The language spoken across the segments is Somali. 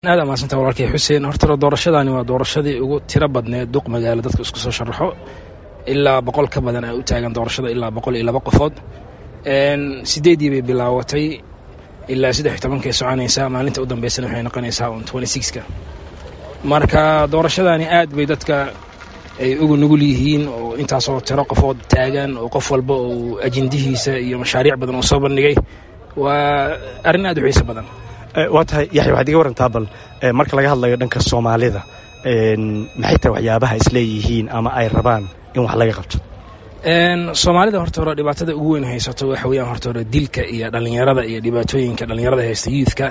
aad amaasanta walaalkay xuseen horta doorashadaani waa doorashadii ugu tiro badneed duq magaalo dadka isku soo sharaxo ilaa boqol ka badan ay u taagan doorashada ilaa boqol iyo laba qofood sideedii bay bilaawatay ilaa saddex iyo tobankay soconaysaa maalinta u dambeysana waxay noqonaysaa on twenty sixka marka doorashadaani aad bay dadka ay ugu nugul yihiin oo intaasoo tiro qofood taagan oo qof walba uu ajendihiisa iyo mashaariic badan uu soo bandhigay waa arrin aad u xiiso badan waa tahay yaxya waxaad iga warantaa bal marka laga hadlayo dhanka soomaalida maxay tahay waxyaabaha isleeyihiin ama ay rabaan in wax laga qabto soomaalida horta hore dhibaatada ugu weyn haysato waxa weeyaan horta hore dilka iyo dhallinyarada iyo dhibaatooyinka dhallinyarada haysta youthka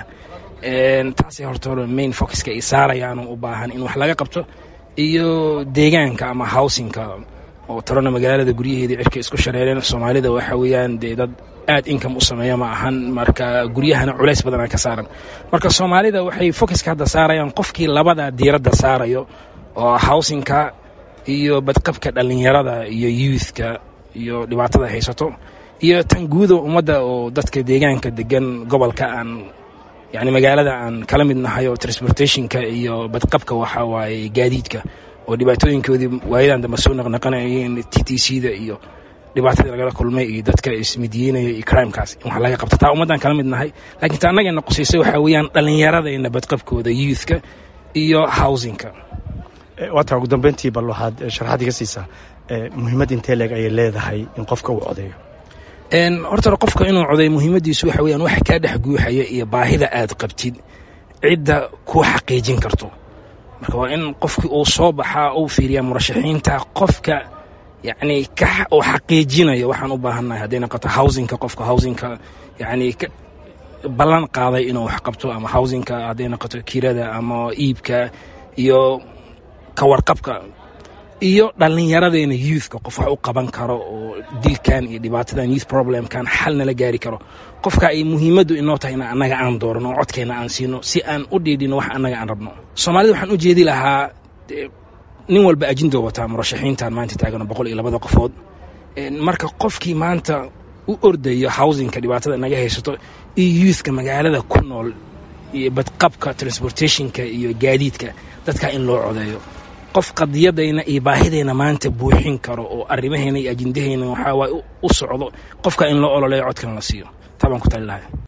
taasay horta hore main focuska ay saarayaan u baahan in wax laga qabto iyo deegaanka ama housingka oo tarona magaalada guryaheedii cirka isku shareereen soomaalida waxa weeyaan dee dad aad income u sameeya ma ahan marka guryahana culays badanaa ka saaran marka soomaalida waxay focuska hadda saarayaan qofkii labada diiradda saarayo oo housingka iyo badqabka dhallinyarada iyo youthka iyo dhibaatada haysato iyo tan guuda ummadda oo dadka deegaanka degan gobolka aan yani magaalada aan kala mid nahay oo transportationka iyo badqabka waxa waaye gaadiidka oo dhibaatooyinkoodii waayadan dambe soo naqnaqanayeen t t c da iyo dhibaatadii lagala kulmay iyo dadka ismidiyeynaya iyo crimekaas in wax laga qabto taa ummaddaan kala mid nahay laakiin ta annagayna qusaysay waxaa weeyaan dhallinyaradayna badqabkooda youthka iyo housingka waa taa ugu dambeyntii bal waxaad sharaxaad iga siisaa muhiimad intee leeg ayay leedahay in qofka uu codeeyo horta qofka inuu codeeyo muhiimaddiisu waxa weyaan waxa kaa dhex guuxaya iyo baahida aad qabtid cidda kuu xaqiijin karto marka waa in qofkii uu soo baxaa uu fiiriyaa murashaxiinta qofka yacni uu xaqiijinayo waxaan u baahannahay hadday noqoto housingka qofka housingka yacni ballan qaaday inuu wax qabto ama housingka hadday noqoto kirada ama iibka iyo kawarqabka iyo dhallinyaradeenna youthka qof wax u qaban karo oo dilkan iyo dhibaatadan youth problemkan xal nala gaari karo qofka ay muhiimaddu inoo tahay in annaga aan doorano oo codkeenna aan siino si aan u dhiidhino wax annaga aan rabno soomaalida waxaan u jeedi lahaa nin walba ajindoo wataa murashaxiintan maanta taagano boqol iyo labada qofood marka qofkii maanta u ordayo housingka dhibaatada naga haysato iyo youthka magaalada ku nool iyo badqabka transportationka iyo gaadiidka dadkaa in loo codeeyo qof qadiyadayna iyo baahidayna maanta buuxin karo oo arrimaheena iyo ajindahayna waxaa waay u socdo qofka in loo ololeeyo codkan la siiyo taa baan ku tali lahay